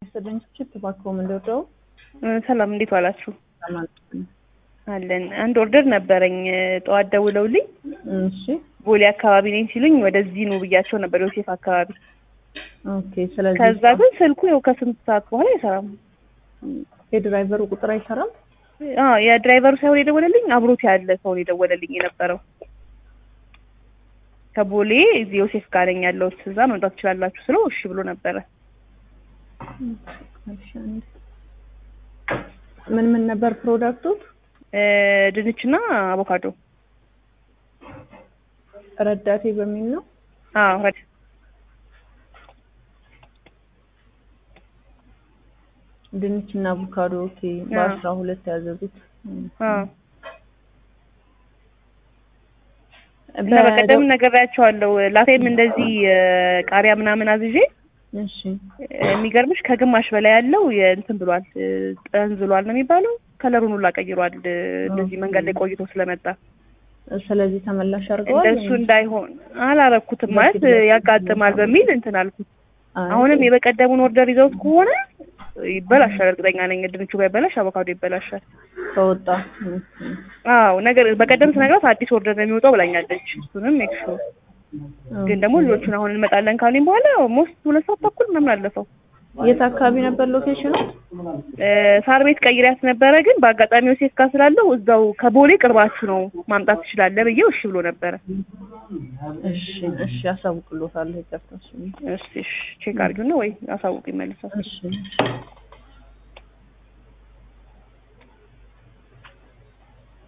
ስድንችት እባክዎ ምንድረው? ሰላም እንዴት ዋላችሁ? አለን አንድ ኦርደር ነበረኝ ጠዋት ደውለውልኝ እሺ ቦሌ አካባቢ ነኝ ሲሉኝ ወደዚህ ነው ብያቸው ነበር ዮሴፍ አካባቢ ኦኬ። ስለዚህ ከዛ ግን ስልኩ ያው ከስንት ሰዓት በኋላ አይሰራም የድራይቨሩ ቁጥር አይሰራም። አዎ የድራይቨሩ ሳይሆን የደወለልኝ አብሮት ያለ ሰው ነው የደወለልኝ የነበረው ከቦሌ እዚህ ዮሴፍ ጋር ነኝ ያለሁት እዛ መምጣት ትችላላችሁ ስለው እሺ ብሎ ነበረ እሺ፣ አንዴ። ምን ምን ነበር ፕሮዳክቱ? ድንችና አቮካዶ ረዳቴ በሚል ነው። አዎ ረድ ድንችና አቮካዶ ኦኬ። በአስራ ሁለት ያዘዙት አዎ እና በቀደም ነግሬያቸዋለሁ። ላቴም እንደዚህ ቃሪያ ምናምን አዝዤ እሺ የሚገርምሽ ከግማሽ በላይ ያለው እንትን ብሏል፣ ጠንዝሏል ነው የሚባለው። ከለሩን ሁላ ቀይሯል። እንደዚህ መንገድ ላይ ቆይቶ ስለመጣ ስለዚህ ተመላሽ አድርገዋል። እንደሱ እንዳይሆን አላረኩትም ማለት ያጋጥማል በሚል እንትን አልኩት። አይ፣ አሁንም የበቀደሙን ኦርደር ይዘውት ከሆነ ይበላሻል፣ እርግጠኛ ነኝ። ድንቹ ባይበላሽ አቮካዶ ይበላሻል። ከወጣ አዎ ነገር በቀደም ስነግራት አዲስ ኦርደር ነው የሚወጣው ብላኛለች። እሱንም ሜክ ሹር ግን ደግሞ ልጆቹን አሁን እንመጣለን ካሉኝ በኋላ ኦልሞስት ሁለት ሰዓት ተኩል ምናምን አለፈው። የት አካባቢ ነበር ሎኬሽኑ? ሳር ቤት ቀይሪያት ነበረ፣ ግን በአጋጣሚ ዮሴፍ ጋር ስላለው እዛው ከቦሌ ቅርባችሁ ነው ማምጣት ትችላለህ ብዬው እሺ ብሎ ነበረ። እሺ እሺ፣ አሳውቅሎታለሁ። ይቅርታ። እሺ እሺ እሺ፣ ቼክ አድርጊውና ወይ አሳውቅ ይመልሳል። እሺ